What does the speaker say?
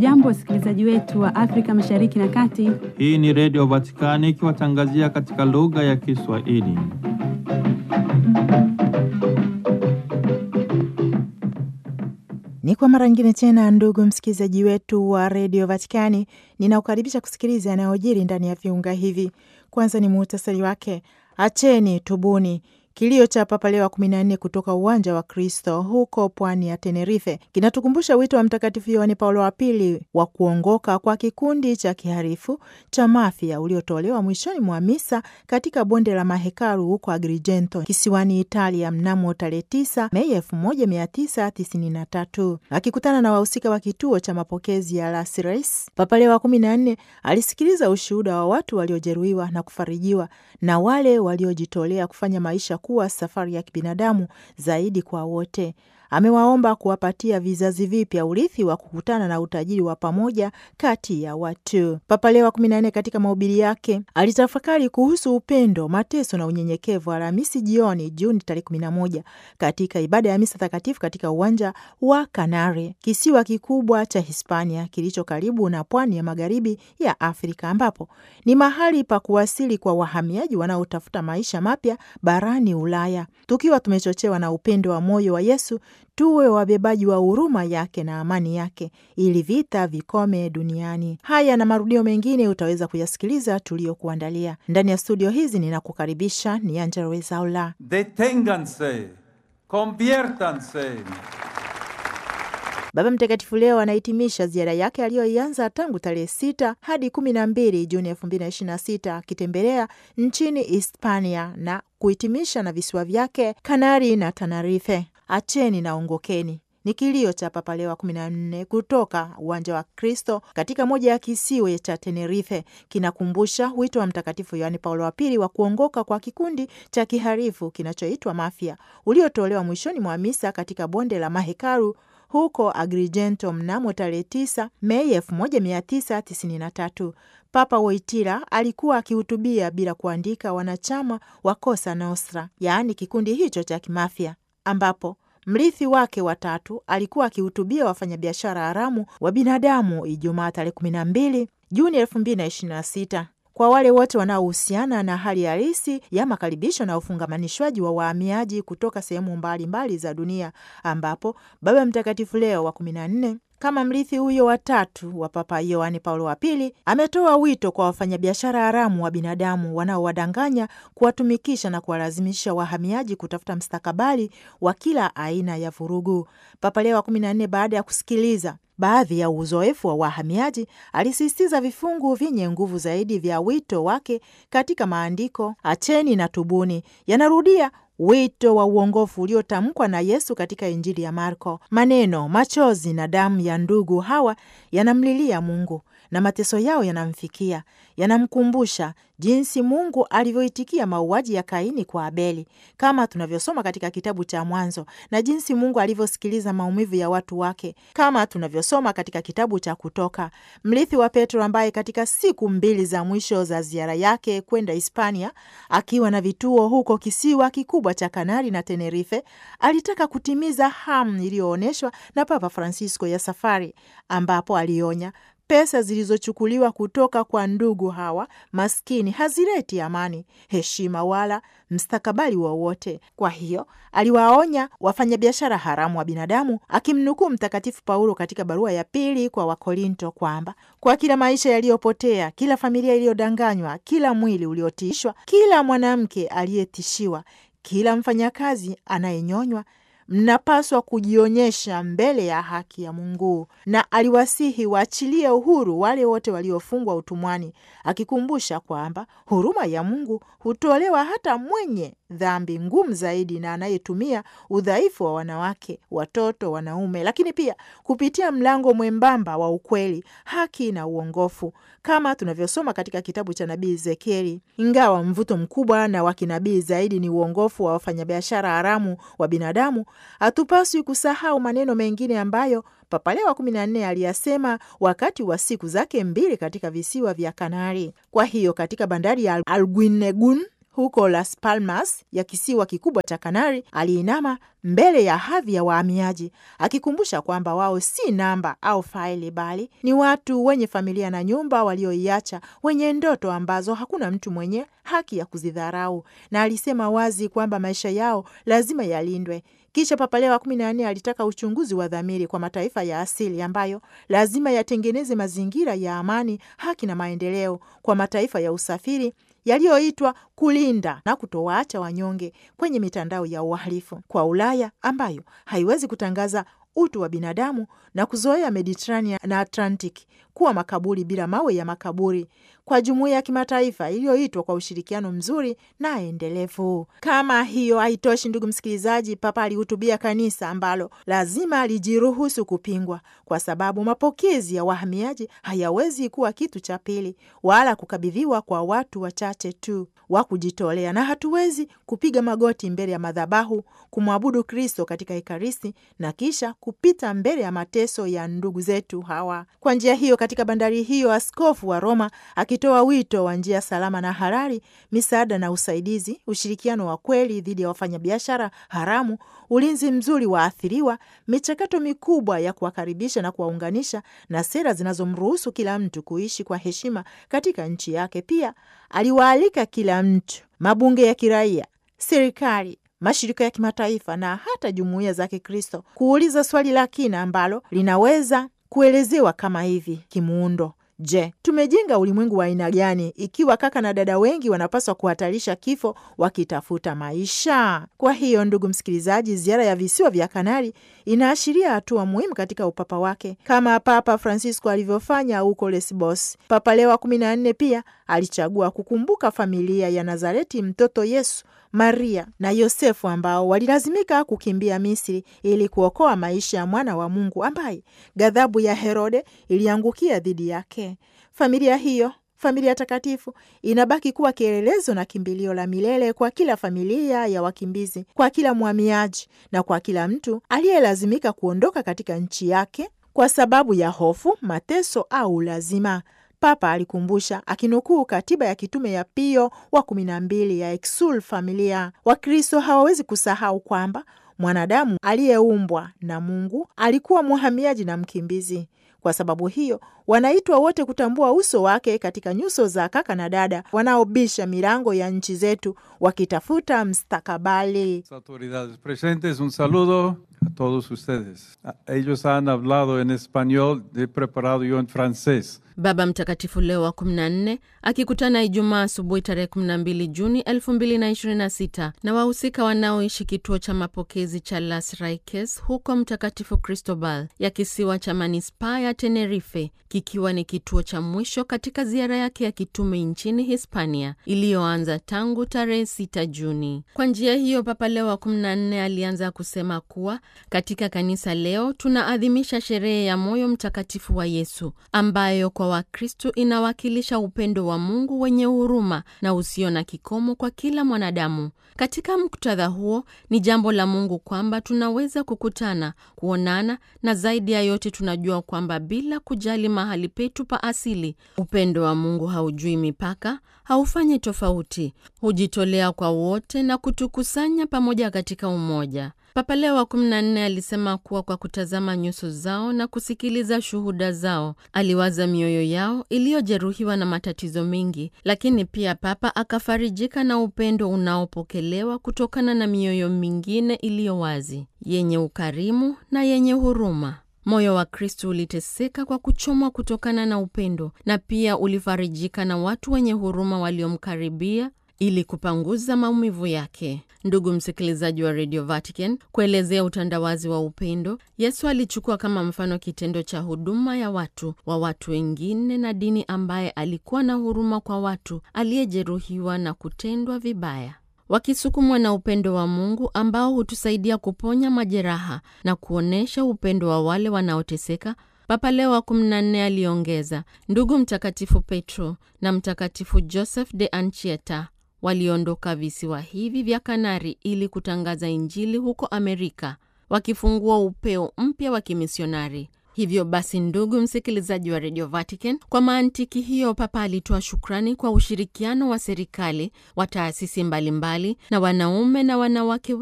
Hamjambo, wasikilizaji wetu wa Afrika Mashariki na Kati. Hii ni Redio Vatikani ikiwatangazia katika lugha ya Kiswahili. Ni kwa mara nyingine tena, ndugu msikilizaji wetu wa redio Vatikani, ninakukaribisha kusikiliza yanayojiri ndani ya viunga hivi. Kwanza ni muhtasari wake. Acheni tubuni. Kilio cha Papa Leo wa kumi na nne kutoka uwanja wa Kristo huko pwani ya Tenerife kinatukumbusha wito wa Mtakatifu Yohane Paulo wa Pili wa kuongoka kwa kikundi cha kiharifu cha Mafia uliotolewa mwishoni mwa misa katika bonde la mahekalu huko Agrigento kisiwani Italia mnamo tarehe 9 Mei 1993. Akikutana na wahusika wa kituo cha mapokezi ya Las Reis, Papa Leo wa kumi na nne alisikiliza ushuhuda wa watu waliojeruhiwa na kufarijiwa na wale waliojitolea kufanya maisha kuwa safari ya kibinadamu zaidi kwa wote. Amewaomba kuwapatia vizazi vipya urithi wa kukutana na utajiri wa pamoja kati ya watu. Papa Leo wa kumi na nne katika mahubiri yake alitafakari kuhusu upendo, mateso na unyenyekevu Alhamisi jioni Juni tarehe kumi na moja katika ibada ya misa takatifu katika uwanja wa Kanare, kisiwa kikubwa cha Hispania kilicho karibu na pwani ya magharibi ya Afrika, ambapo ni mahali pa kuwasili kwa wahamiaji wanaotafuta maisha mapya barani Ulaya. Tukiwa tumechochewa na upendo wa moyo wa Yesu, tuwe wabebaji wa huruma yake na amani yake, ili vita vikome duniani. Haya na marudio mengine utaweza kuyasikiliza tuliyokuandalia ndani ya studio hizi. Ninakukaribisha ni Angela Wezaula. Deténganse, conviértanse. Baba Mtakatifu leo anahitimisha ziara yake aliyoianza tangu tarehe sita hadi kumi na mbili Juni elfu mbili na ishirini na sita akitembelea nchini Hispania na kuhitimisha na visiwa vyake Kanari na Tanarife. Acheni na ongokeni ni kilio cha Papa Leo wa kumi na nne kutoka uwanja wa Kristo katika moja ya kisiwa cha Tenerife. Kinakumbusha wito wa Mtakatifu Yohane Paulo wa Pili wa kuongoka kwa kikundi cha kiharifu kinachoitwa Mafia uliotolewa mwishoni mwa misa katika bonde la mahekalu huko Agrigento mnamo tarehe 9 Mei 1993. Papa Wojtyla alikuwa akihutubia bila kuandika wanachama wa Cosa Nostra, yaani kikundi hicho cha kimafia, ambapo mrithi wake watatu alikuwa akihutubia wafanyabiashara haramu wa binadamu Ijumaa tarehe 12 Juni 2026 kwa wale wote wanaohusiana na hali halisi ya makaribisho na ufungamanishwaji wa wahamiaji kutoka sehemu mbalimbali za dunia, ambapo Baba Mtakatifu Leo wa kumi na nne kama mrithi huyo watatu wa Papa Yohane Paulo wa Pili ametoa wito kwa wafanyabiashara haramu wa binadamu wanaowadanganya, kuwatumikisha na kuwalazimisha wahamiaji kutafuta mstakabali wa kila aina ya vurugu. Papa Leo wa kumi na nne baada ya kusikiliza baadhi ya uzoefu wa wahamiaji alisisitiza vifungu vyenye nguvu zaidi vya wito wake katika maandiko: acheni na tubuni. Yanarudia wito wa uongofu uliotamkwa na Yesu katika Injili ya Marko. Maneno, machozi na damu ya ndugu hawa yanamlilia Mungu na mateso yao yanamfikia, yanamkumbusha jinsi Mungu alivyoitikia mauaji ya Kaini kwa Abeli, kama tunavyosoma katika kitabu cha Mwanzo, na jinsi Mungu alivyosikiliza maumivu ya watu wake, kama tunavyosoma katika kitabu cha Kutoka. Mrithi wa Petro, ambaye katika siku mbili za mwisho za ziara yake kwenda Hispania, akiwa na vituo huko kisiwa kikubwa cha Kanari na Tenerife, alitaka kutimiza hamu iliyoonyeshwa na Papa Francisco ya safari, ambapo alionya pesa zilizochukuliwa kutoka kwa ndugu hawa maskini hazileti amani, heshima wala mstakabali wowote. Kwa hiyo aliwaonya wafanyabiashara haramu wa binadamu, akimnukuu Mtakatifu Paulo katika barua ya pili kwa Wakorinto kwamba kwa kila maisha yaliyopotea, kila familia iliyodanganywa, kila mwili uliotiishwa, kila mwanamke aliyetishiwa, kila mfanyakazi anayenyonywa mnapaswa kujionyesha mbele ya haki ya Mungu. Na aliwasihi waachilie uhuru wale wote waliofungwa utumwani, akikumbusha kwamba huruma ya Mungu hutolewa hata mwenye dhambi ngumu zaidi na anayetumia udhaifu wa wanawake, watoto, wanaume, lakini pia kupitia mlango mwembamba wa ukweli, haki na uongofu, kama tunavyosoma katika kitabu cha nabii Ezekieli. Ingawa mvuto mkubwa na wa kinabii zaidi ni uongofu wa wafanyabiashara haramu wa binadamu, hatupaswi kusahau maneno mengine ambayo Papa Leo wa kumi na nne aliyasema wakati wa siku zake mbili katika visiwa vya Kanari. Kwa hiyo katika bandari ya Alguinegun huko Las Palmas ya kisiwa kikubwa cha Kanari, aliinama mbele ya hadhi ya wahamiaji akikumbusha kwamba wao si namba au faili, bali ni watu wenye familia na nyumba walioiacha, wenye ndoto ambazo hakuna mtu mwenye haki ya kuzidharau, na alisema wazi kwamba maisha yao lazima yalindwe. Kisha Papa Leo wa kumi na nne alitaka uchunguzi wa dhamiri kwa mataifa ya asili ambayo lazima yatengeneze mazingira ya amani, haki na maendeleo kwa mataifa ya usafiri yaliyoitwa kulinda na kutowaacha wanyonge kwenye mitandao ya uhalifu, kwa Ulaya ambayo haiwezi kutangaza utu wa binadamu na kuzoea Mediterranean na Atlantic kuwa makaburi bila mawe ya makaburi, kwa jumuiya ya kimataifa iliyoitwa kwa ushirikiano mzuri na endelevu. Kama hiyo haitoshi, ndugu msikilizaji, Papa alihutubia kanisa ambalo lazima lijiruhusu kupingwa, kwa sababu mapokezi ya wahamiaji hayawezi kuwa kitu cha pili wala kukabidhiwa kwa watu wachache tu wa kujitolea, na hatuwezi kupiga magoti mbele ya madhabahu kumwabudu Kristo katika Ekaristi na kisha kupita mbele ya mateso ya ndugu zetu hawa. Kwa njia hiyo, katika bandari hiyo, askofu wa Roma akitoa wito wa njia salama na halali, misaada na usaidizi, ushirikiano wa kweli dhidi ya wafanyabiashara haramu, ulinzi mzuri wa athiriwa, michakato mikubwa ya kuwakaribisha na kuwaunganisha, na sera zinazomruhusu kila mtu kuishi kwa heshima katika nchi yake. Pia aliwaalika kila mtu, mabunge ya kiraia, serikali mashirika ya kimataifa na hata jumuiya za Kikristo kuuliza swali la kina ambalo linaweza kuelezewa kama hivi kimuundo: Je, tumejenga ulimwengu wa aina gani ikiwa kaka na dada wengi wanapaswa kuhatarisha kifo wakitafuta maisha? Kwa hiyo, ndugu msikilizaji, ziara ya visiwa vya Kanari inaashiria hatua muhimu katika upapa wake kama Papa Francisco alivyofanya huko Lesbos. Papa Leo wa kumi na nne pia alichagua kukumbuka familia ya Nazareti, mtoto Yesu Maria na Yosefu ambao walilazimika kukimbia Misri ili kuokoa maisha ya mwana wa Mungu ambaye ghadhabu ya Herode iliangukia dhidi yake. Familia hiyo, familia takatifu, inabaki kuwa kielelezo na kimbilio la milele kwa kila familia ya wakimbizi, kwa kila mhamiaji na kwa kila mtu aliyelazimika kuondoka katika nchi yake kwa sababu ya hofu, mateso au lazima. Papa alikumbusha akinukuu katiba ya kitume ya Pio wa kumi na mbili ya Exsul Familia. Wakristo hawawezi kusahau kwamba mwanadamu aliyeumbwa na Mungu alikuwa mhamiaji na mkimbizi. Kwa sababu hiyo, wanaitwa wote kutambua uso wake katika nyuso za kaka na dada wanaobisha milango ya nchi zetu wakitafuta mstakabali. Autoridades presentes, un saludo a todos ustedes. Ellos han hablado en español, he preparado yo en francés. Baba Mtakatifu Leo wa 14 akikutana Ijumaa asubuhi tarehe 12 Juni 2026 na wahusika wanaoishi kituo cha mapokezi cha Las Raikes huko Mtakatifu Cristobal ya kisiwa cha manispaa ya Tenerife, kikiwa ni kituo cha mwisho katika ziara yake ya kitume nchini Hispania iliyoanza tangu tarehe 6 Juni. Kwa njia hiyo, Papa Leo wa 14 alianza kusema kuwa katika kanisa leo tunaadhimisha sherehe ya moyo mtakatifu wa Yesu ambayo kwa Wakristo inawakilisha upendo wa Mungu wenye huruma na usio na kikomo kwa kila mwanadamu. Katika muktadha huo, ni jambo la Mungu kwamba tunaweza kukutana, kuonana na zaidi ya yote tunajua kwamba bila kujali mahali petu pa asili, upendo wa Mungu haujui mipaka, haufanyi tofauti, hujitolea kwa wote na kutukusanya pamoja katika umoja. Papa Leo wa 14 alisema kuwa kwa kutazama nyuso zao na kusikiliza shuhuda zao, aliwaza mioyo yao iliyojeruhiwa na matatizo mengi, lakini pia Papa akafarijika na upendo unaopokelewa kutokana na mioyo mingine iliyo wazi, yenye ukarimu na yenye huruma. Moyo wa Kristu uliteseka kwa kuchomwa kutokana na upendo, na pia ulifarijika na watu wenye huruma waliomkaribia ili kupanguza maumivu yake. Ndugu msikilizaji wa Radio Vatican, kuelezea utandawazi wa upendo, Yesu alichukua kama mfano kitendo cha huduma ya watu wa watu wengine na dini, ambaye alikuwa na huruma kwa watu aliyejeruhiwa na kutendwa vibaya. Wakisukumwa na upendo wa Mungu ambao hutusaidia kuponya majeraha na kuonyesha upendo wa wale wanaoteseka. Papa Leo wa 14 aliongeza, ndugu Mtakatifu Petro na Mtakatifu Joseph de Anchieta waliondoka visiwa hivi vya Kanari ili kutangaza Injili huko Amerika, wakifungua upeo mpya wa kimisionari. Hivyo basi, ndugu msikilizaji wa Radio Vatican, kwa mantiki hiyo, Papa alitoa shukrani kwa ushirikiano wa serikali wa taasisi mbalimbali na wanaume na wanawake